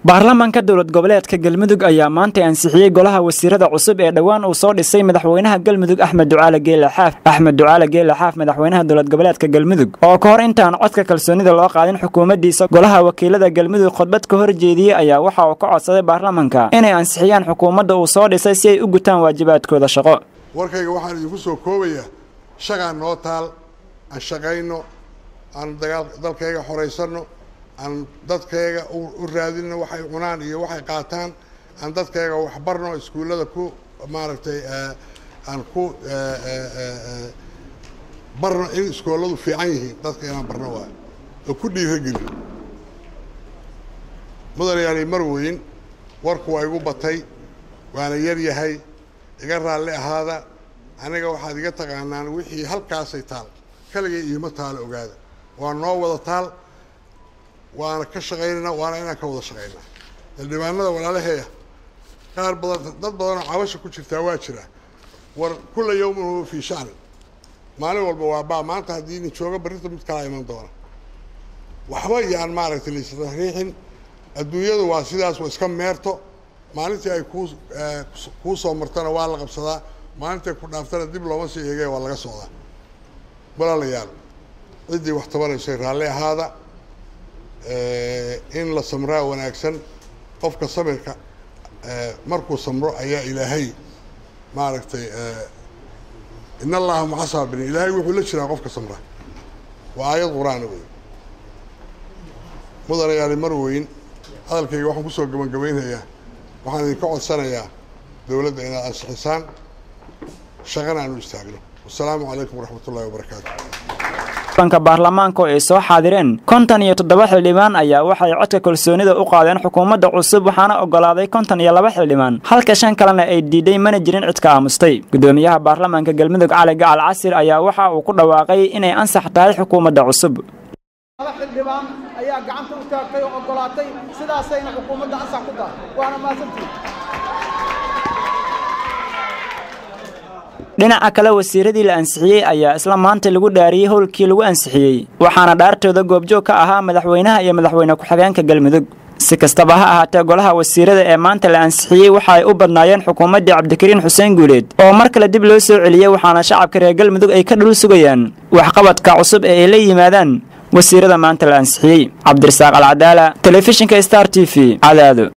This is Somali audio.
baarlamaanka dowlad goboleedka galmudug ayaa maantay ansixiyey golaha wasiirada cusub ee dhowaan uu soo dhisay madaxweynaha galmudug axmed ducaale geele xaaf axmed ducaale geele xaaf madaxweynaha dowlad goboleedka galmudug oo ka hor intaan codka kalsoonida loo qaadin xukuumaddiisa golaha wakiilada galmudug khudbad ka hor jeediyey ayaa waxa uu ka codsaday baarlamanka inay ansixiyaan xukuumadda uu soo dhisay si ay u gutaan waajibaadkooda shaqo warkayga waxaan idinku soo koobayaa shaqaan noo taal aan shaqayno aan dagaal dalkayga xoraysano aan dadkayga u raadino waxay cunaan iyo waxay qaataan aan dadkayga waxbarno iskuullada ku maaragtay aan ku barno in iskooladu fiican yihiin dadka inaan barno waayo oo ku dhiiragelin mudanayaani mar weyn warku waa igu batay waana yar yahay iga raalli ahaada aniga waxaad iga taqaanaan wixii halkaasay taal kaligay iima taalo ogaada waa noo wada taal waana ka shaqaynayna waana inaan ka wada shaqaynaa xildhibaanada walaalaheeya qaar badan dad badanoo cabasha ku jirtaa waa jira war kulla yawmin huwa fii shacni maalin walba waa baa maanta haddii nin jooga barrinta mid kalaa iman doona waxba yaan maaragtay laisriixin adduunyadu waa sidaas waa iska meerto maalintii ay kuu kuu soo martana waa la qabsadaa maalintay ku dhaaftana dib looma sii eegay waa laga socdaa walaalayaal ciddii wax tabanaysay raalli ahaada in la samraa wanaagsan qofka samirka markuu samro ayaa ilaahay maaragtay in allaha maca saabiriin ilaahay wuxuu la jiraa qofka samra waa aayad qur-aana wey mudanayaali mar weyn hadalkayga waxaan kusoo gabagabaynayaa waxaan idinka codsanayaa dowladda inaad ansixisaan shaqana aan u istaagno wasalaamu calaykum waraxmat ullahi wabarakaatu ka baarlamaanka oo ay soo xaadireen kontan iyo toddoba xildhibaan ayaa waxay codka kalsoonida u qaadeen xukuumadda cusub waxaana ogolaaday kontan iyo laba xildhibaan halka shan kalena ay diiday mana jirin cid ka aamustay gudoomiyaha baarlamaanka galmudug cali gacal casir ayaa waxa uu ku dhawaaqay inay ansax tahay xukuumadda cusub laba xildhibaan ayaa gacanta u taagtay oo ogolaatay sidaasayna xukuumadda ansax ku tahay waana mahadsantihi dhinaca kale wasiiradii la ansixiyey ayaa isla maanta lagu dhaariyey howlkii lagu ansixiyey waxaana dhaartooda goobjoog ka ahaa madaxweynaha iyo madaxweyne ku-xigeenka galmudug si kastaba ha ahaatee golaha wasiirada ee maanta la ansixiyey waxa ay u badnaayeen xukuumaddii cabdikariin xuseen guuleed oo mar kale dib loo soo celiyey waxaana shacabka reer galmudug ay ka dhul sugayaan waxqabadka cusub ee ay la yimaadaan wasiirada maanta la ansixiyey cabdirasaaq alcadaala telefishinka star t v cadaado